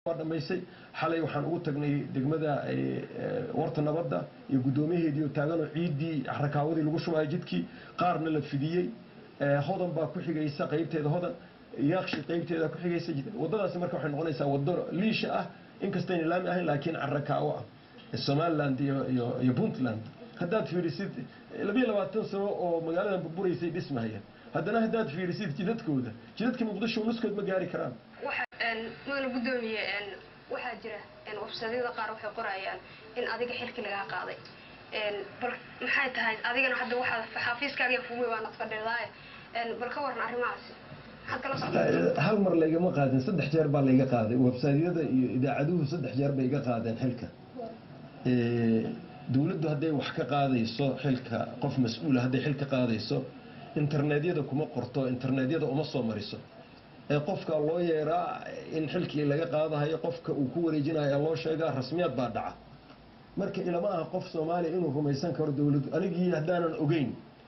waa dhamaysay xalay waxaan ugu tagnay degmada warta nabadda iyo guddoomiyaheedii oo taaganoo ciiddii rakaawadii lagu shubayo jidkii qaarna la fidiyey hodan baa ku xigaysa qaybteeda hodan yaaqshi qaybteeda ku xigaysa waddadaasi marka waxay noqonaysaa waddo liisha ah inkastayna laami ahayn laakiin carakaawo ah somaliland iyo iyo iyo puntland haddaad fiirisid labiyo labaatan sano oo magaaladan burburaysay dhismahaya haddana haddaad fiirisid jidadkooda jidadka muqdisho nuskood ma gaari karaan mudana guddoomiye waxaa jira websaadyada qaar waxay qorayaan in adiga xilki lagaa qaaday bal maxay tahay adigana hadda waxaa xafiiskaaga fumay waa nafsadhirdaay bal ka waran arrimahaasi hal mar laygama qaadin saddex jeer baa layga qaaday websaadyada iyo idaacaduhu saddex jeer bay iga qaadeen xilka dowladdu hadday wax ka qaadayso xilka qof mas-uula hadday xilka qaadayso internetyada kuma qorto internetyada uma soo mariso ee qofka loo yeeraa in xilkii laga qaadahayo qofka uu ku wareejinayo loo sheegaa rasmiyaad baa dhaca marka ilama aha qof soomaaliya inuu rumaysan karo dowladdu anigii haddaanan ogeyn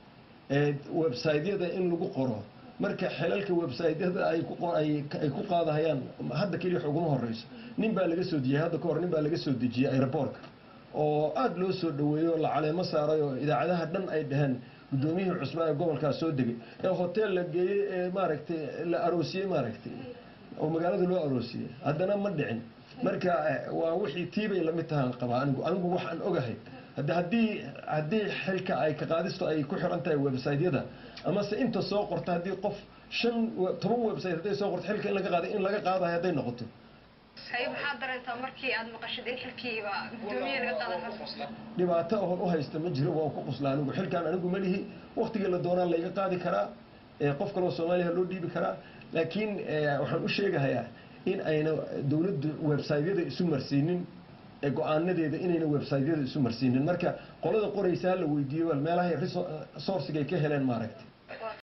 websaytyada in lagu qoro marka xelalka websaytyada ay ku qaadahayaan hadda keliya wax uguma horeyso nin baa laga soo dejiyey hadda kahor nin baa laga soo dejiyey aeroboortka oo aada loo soo dhaweeyo la caleemo saaray oo idaacadaha dhan ay dhaheen guddoomiyihii cusbaa ee gobolkaas soo degay ee hotel la geeyey ee maaragtay la aroosiyey maaragtay oo magaalada loo aroosiyey haddana ma dhicin marka waa wixii tiibay lamid tahaan qabaa anigu anigu waxaan ogahay hadda haddii haddii xilka ay ka qaadisto ay ku xiran tahay websaytyada amase inta soo qorta haddii qof shan toban website hadday soo qorto xilka in laga qaaday in laga qaadayo hadday noqoto haye maxaa dareentaa markii aad maqashid in xilkiiba guddoomiye laga qaada dhibaato oon u haysta ma jiro waan ku qusla anigu xilkaan anigu ma lihi waktigii la doonaa layga qaadi karaa qof kaloo soomaaliya loo dhiibi karaa laakiin waxaan u sheegahayaa in ayna dowladdu websaytyada isu marsiinin go-aanadeeda inayna websaytyada isu marsiinin marka qolada qoraysa ha la weydiiyo meelahay resourcigay ka heleen maaragtay